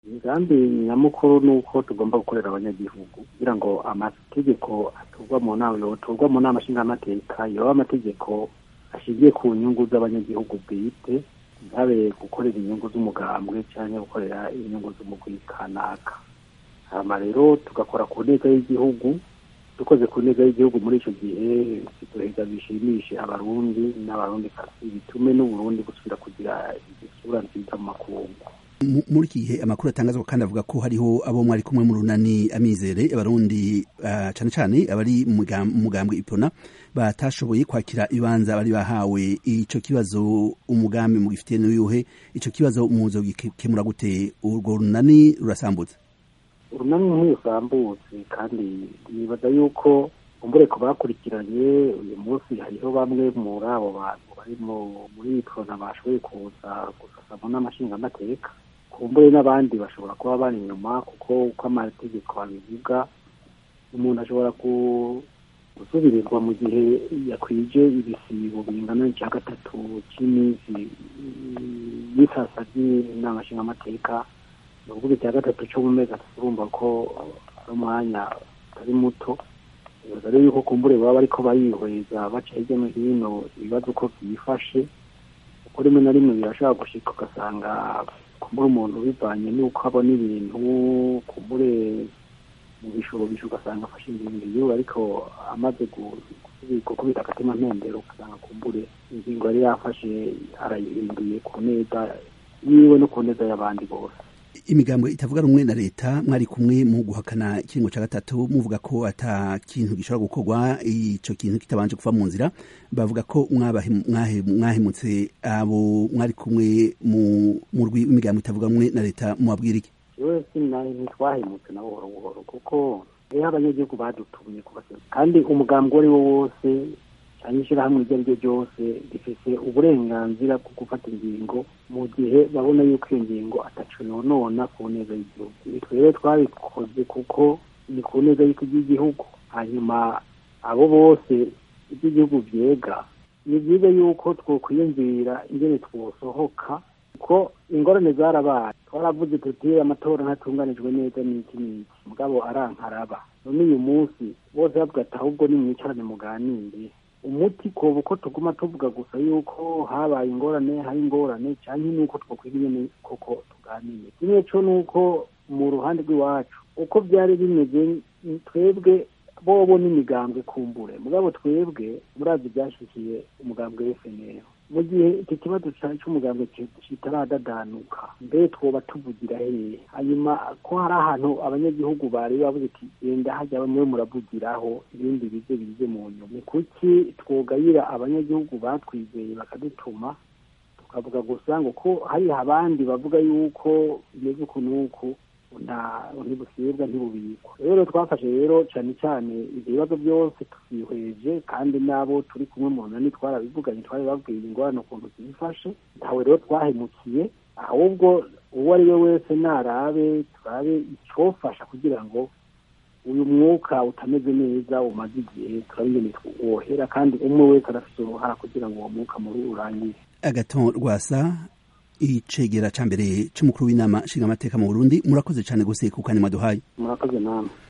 imigambi nyamukuru ni uko tugomba gukorera abanyagihugu kugira ngo amategeko aturwa mu nama yoturwa mu nama nshingamateka yoba amategeko ashingiye ku nyungu z'abanyagihugu bwite ntabe gukorera inyungu z'umugambwe cyangwa gukorera inyungu z'umugwi kanaka hama rero tugakora ku neza y'igihugu dukoze ku neza y'igihugu muri icyo gihe duheza bishimishe abarundi n'abarundi kasi bitume n'uburundi gusubira kugira isura nziza mu makungu muri iki gihe amakuru atangazwa kandi avuga ko hariho abo mwari kumwe mu runani amizere abarundi uh, cane cane abari mu mugambwe ipona batashoboye kwakira ibanza bari bahawe ico kibazo umugambi mugifitiye n'uyuhe ico kibazo muzo gikemura gute urwo runani rurasambutse urunani ntirusambutse kandi nibaza yuko umbure ku bakurikiranye uyu munsi hariho bamwe muri abo bantu bari muri ipona bashoboye kuza gusasamo n'amashingamateka kumbure n'abandi bashobora kuba bari inyuma kuko uko amategeko abivuga umuntu ashobora gusubirirwa mu gihe yakwije ibisibo bingana n'icya gatatu cy'iminsi y'isasa ry'inama nshingamateka ni ukuvuga icya gatatu cyo mu mezi atatu urumva ko ari umwanya utari muto bibaza rero yuko kumbure baba bariko barihweza baca hirya no hino ibibazo uko byifashe kuko rimwe na rimwe birashobora gushika ugasanga kumbure umuntu bivanye n'uko abona ibintu kumbure mu bishobisho ugasanga afashe ingingo yiwe ariko amaze gukubita agatima mpembero ugasanga kumbure ingingo yari yafashe arayihinduye ku neza yiwe no ku neza y'abandi bose imigambwe itavuga rumwe na leta mwari kumwe mu guhakana ikiringo cya gatatu muvuga ko ata kintu gishobora gukorwa ico kintu kitabanje kuva mu nzira bavuga ko mwahemutse abo mwari kumwe mu rwi w'imigambwe itavuga rumwe na leta mubabwira iki yewe ntitwahemutse na buhoro buhoro kuko rero abanyagihugu badutumye kubasaba kandi umugambi uwo ari wo wose cyangwa ishyirahamwe iryo ari ryo ryose rifite uburenganzira bwo gufata ingingo mu gihe babona yuko iyo ngingo ataco yonona ku neza y'igihugu rero twabikoze kuko ni ku neza y'igihugu hanyuma abo bose iby'igihugu byega ni byiza yuko twokwiyumvira ingene twosohoka ko ingorane zarabaye twaravuze tuti amatora ntatunganijwe neza n'iki n'iki mugabo arankaraba none uyu munsi bose bavuga ati ahubwo nimwicarane muganire umuti koba uko tuguma tuvuga gusa yuko habaye ingorane hari ingorane cyangwa nuko twakwiga nyine koko tuganiye kimwe cyo ni uko mu ruhande rw'iwacu uko byari bimeze twebwe bobo n'imigambwe kumbure mugabo twebwe murazi byashyikiye umugambwe w'efuperi mu gihe iki kibazo cy'umugambwe kitaradadanuka mbe twoba tuvugira hehe hanyuma ko hari ahantu abanyagihugu bari bavuze ati genda hajya bamwe muravugiraho ibindi bize bize mu nyuma ni kuki twogayira abanyagihugu batwizeye bakadutuma tukavuga gusa ngo ko hari abandi bavuga yuko bimeze uku n'uku ntibusibwa ntibubikwa rero twafashe rero cyane cyane ibyo bibazo byose tubyihweje kandi n'abo turi kumwe mu nani twarabivuganye twari babwiye ingorane ukuntu zifashe ntawe rero twahemukiye ahubwo uwo ari we wese narabe turabe icyofasha kugira ngo uyu mwuka utameze neza umaze igihe turabingene wohera kandi umwe wese arafite uruhara kugira ngo uwo mwuka muri urangire agaton rwasa icegera ca mbere c'umukuru w'inama nshingamateka mu Burundi murakoze cane gose ku kanya mwaduhaye murakoze namwe